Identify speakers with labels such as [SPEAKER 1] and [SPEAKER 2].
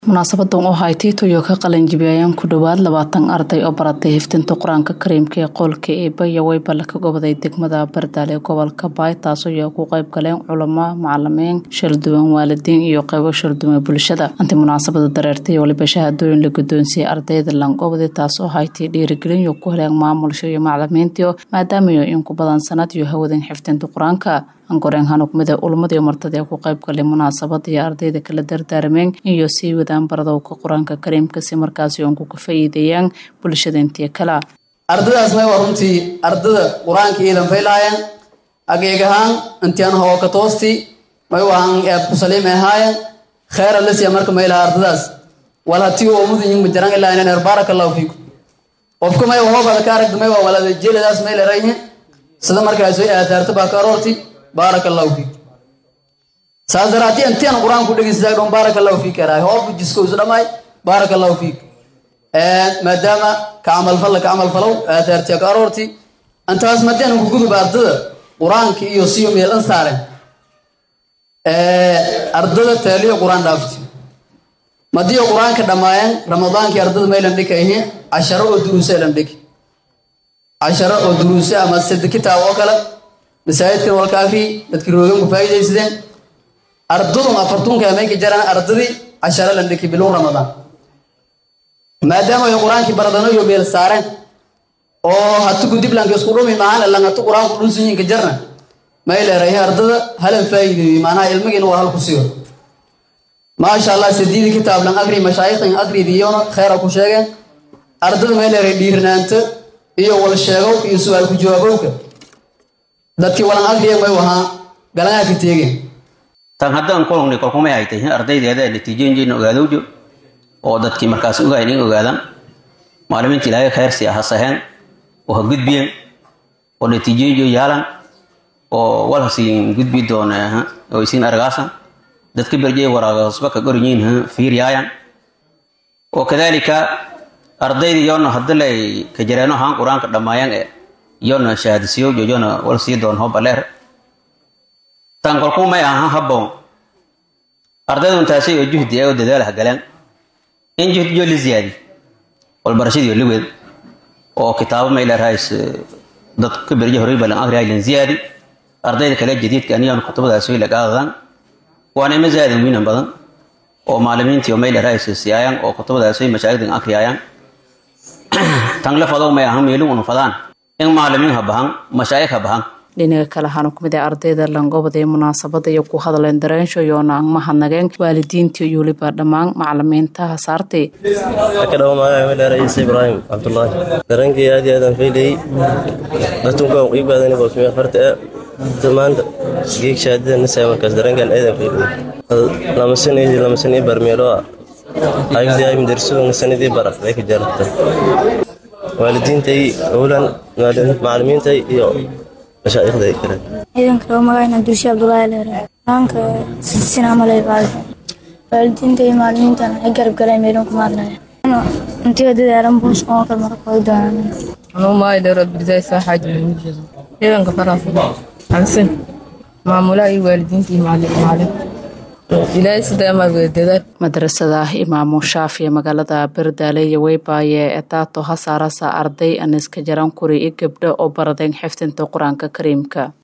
[SPEAKER 1] munaasabadan oo ahay tiitoyo ka qalinjibiyayaan ku dhowaad labaatan arday oo baratay hifdinta qur-aanka kariimka ee qoolka eeba iyo weyballe ka goboday degmada bardaale ee gobolka baay taasoo iyo ku qayb galeen culamo macalimiin shalduwan waalidiin iyo qeybo shalduwan bulshada intii munaasabada dareertay waliba shahaadooyin la guddoonsiiyey ardayda langobodi taasoo haytii dhiirigelin iyo ku heleen maamulsha iyo macalimiintii maadaamayo in ku badan sanad iyo hawadan xifdinta qur-aanka angoreen hanugmida ulmadiio martadii ku qayb galay munaasabada iyo ardayda kala dardaarmeen iyo sii wadaan baradowka qur-aanka kariimka si markaasi oonku ka faa'iideeyaan bulshada intii kala
[SPEAKER 2] ardadaas may waa runtii ardada qur-aanka iidan faylahayan ageeg ahaan intian hooka toosti may waan eeb ku saliimay ahaayan khayra lasiya marka maylaha ardadaas wal hatii oo mudan ying majaran ilaa inan er baaraka allahu fiikum qofka may hoobada ka aragda may waa walada jeeladaas may lerayhin sida markaas way aataarta baa ka aroorti baaraka allahu fiik saas daraatii intian qur-aanku dhegeysataa dhon baaraka allahu fiik eraay hoobu jisko isu dhamaay baaraka allahu fiik maadaama ka camalfalla ka camalfalow aataartiya ka aroorti intaas madian ku gudub ardada qur-aanka iyo siyo meelan saaren ardada taaliyo qur-aan dhaafti madiyo qur-aanka dhammaayeen ramadaankii ardada maylan dhika ihi casharo oo duruuse lan dhiki casharo oo duruuse ama sadi kitaab oo kale masaajidkan walka akri dadkii roogan ku faa'iidaysadeen ardadun afartunka amayka jaraan ardadii casharo lan dhiki bilow ramadaan maadaama ay qur-aankii baradano iyo meel saareen oo hatu gudiblanka isku dhumi maahan ilan hatu qur-aanku dhunsunyinka jarna may leerahay ardada halan faa'iideeyey maanaha ilmigiina waa halku siyo maasha allah sadiidi kitaab lan akri mashaayikhdan akridiyona khayra ku sheegeen ardada may leerahay dhiirnaanta iyo wal sheegow iyo su-aal ku jawaabowka dadkii walan akriya may wahaa galangaa ka teegeen
[SPEAKER 3] tan haddaan kulungni kolkumay ay tahay ardaydeeda natiijooyinjeena ogaadowjo oo dadkii markaas ogayn in ogaadaan maalimiinta ilaahay khayrsi ha saheen oo ha gudbiyeen oo natiijooyinjo yaalan oo wal hasiin gudbi doona oo isiin argaasan dadka berjey waraaga hosba ka gorinyiin fiiriyaayan oo kadaalika ardayda yoona hadalay ka jareeno haan qur-aanka dhammaayaan ee yoona shahaadisiyo jojona wal sii doon hobaleer tan kolkuu may ahaan habboon ardaydun taasay oo juhdi ee oo dadaal ha galeen in juhdiyo la ziyaadi walbarashadiyo liweed oo kitaabo may leerahays dad ka berje horay balan akrihay lan ziyaadi ardayda kale jadiidka aniyan kutubadaas way lagaadadaan waana ima zaadan wiinan badan oo maalimiintii oo may leerahays siyaayaan oo kutubadaas way mashaayigdan akriyayaan tan la fadow may ahan meelin unu fadaan in maalimiin ha bahan mashaayikh ha bahan
[SPEAKER 1] dhinaga kale waxaanu kumid ah ardayda langobada ee munaasabada iyo ku hadleen dareensho iyoona ang mahadnageen waalidiintii iyo weliba dhammaan macalimiinta hasaartay
[SPEAKER 4] kadhawo magaca maleera ciise ibraahim cabdullaahi dareenkii aad iyo aadaan fayleyey datunkaan qiibgaadani boosmiya farta e maanta geeg shaadida nisaya markaas dareenkan aadaan fayleyey lamasanidi lamasanii barmeeloa agdiay madarsudu nasanidii baraqday ka jarata waalidiintay owlan macalimiintay iyo mashaayikhday kale
[SPEAKER 5] ciidanka loo magacayna dulshe abdullaahi leere qur-aanka sisina malay qaada waalidiinta iyo macalimiintana ay garab galeen meelun ku maadnaya intiga dadaalan buus oo kale mara kooy doonaan
[SPEAKER 6] anuu maayo dheerood birdaay soo xaaji muujado ciidanka faraasa xamsin maamulaha iyo waalidiinta iyo macalin ilaahay sidaamaad wada dadaal
[SPEAKER 1] madrasada imaamu shaafi ee magaalada bardaale iyo weybaaye etaato hasaarasa arday aniska jaran kuri iyo gabdho oo baradeen xifdinta qur-aanka kariimka